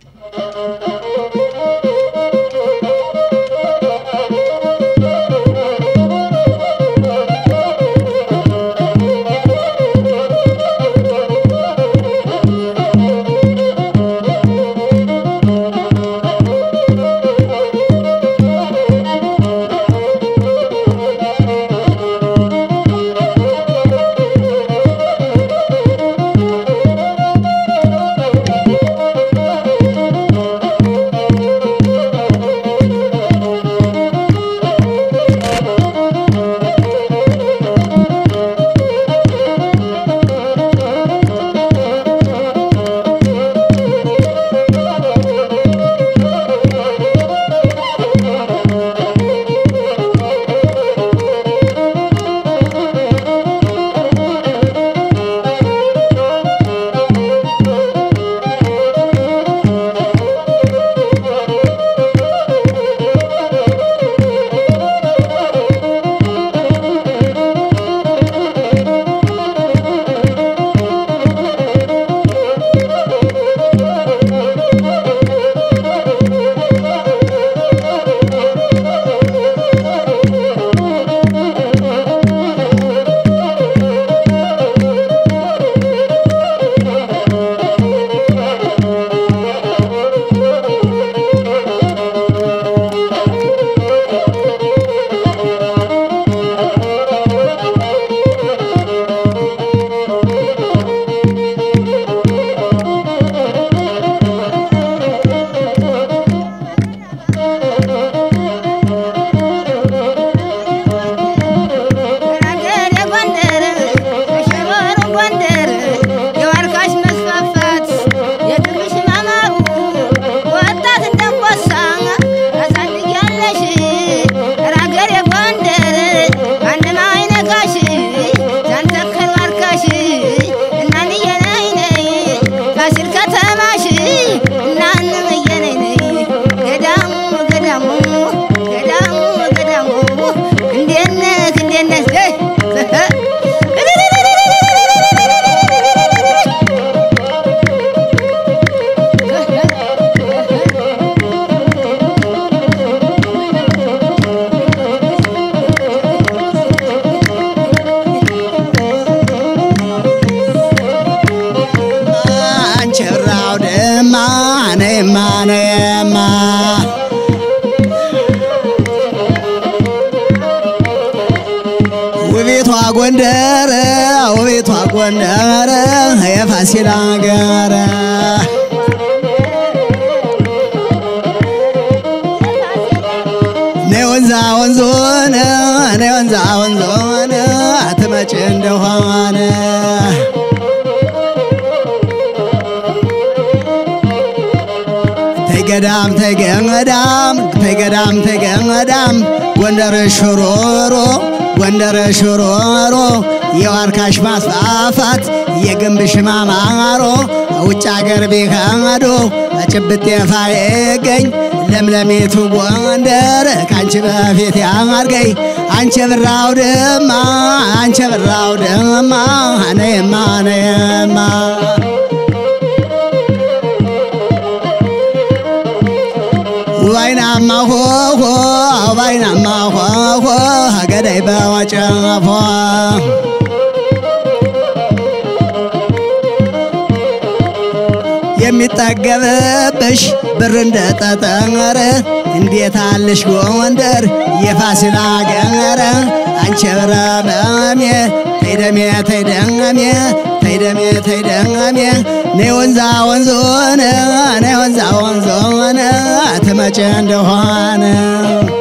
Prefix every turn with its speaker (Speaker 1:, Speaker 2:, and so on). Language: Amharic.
Speaker 1: ውቤቷ ጎንደር ውቤቷ ጎንደር የፋሲል አገር ነይ ወንዛ ወንዞን ነይ ወንዛ ወንዞን አትመጭ እንደሆነ ተገዳም ተገዳም ተገዳም ተገዳም ጎንደር ሽሮሮ ጎንደር ሽሮሮ የዋርካሽ ማስፋፋት የግንብሽ ማማሮ ውጭ አገር ቢካዶ ጭብጥ የፋየገኝ ለምለሜቱ ጎንደር ካንቺ በፊት ያማርገኝ አንቺ ብራው ደማ አንቺ ብራው ደማ ነየማ ነየማ ዋይናማ ሆሆ ዋይናማ ሆሆ ገዳይ በወጨፎ የሚጠገብብሽ ብር እንደጠጠረ እንዴት አለሽ ጎንደር የፋሲል አገረ አንቺ ብረመሜ ተይደሜ ተይደሜ ተይደሜ ተይደሜ ነይ ወንዛ ወንዞነ ነይ ወንዛ ወንዞነ ትመጭ እንደሆነ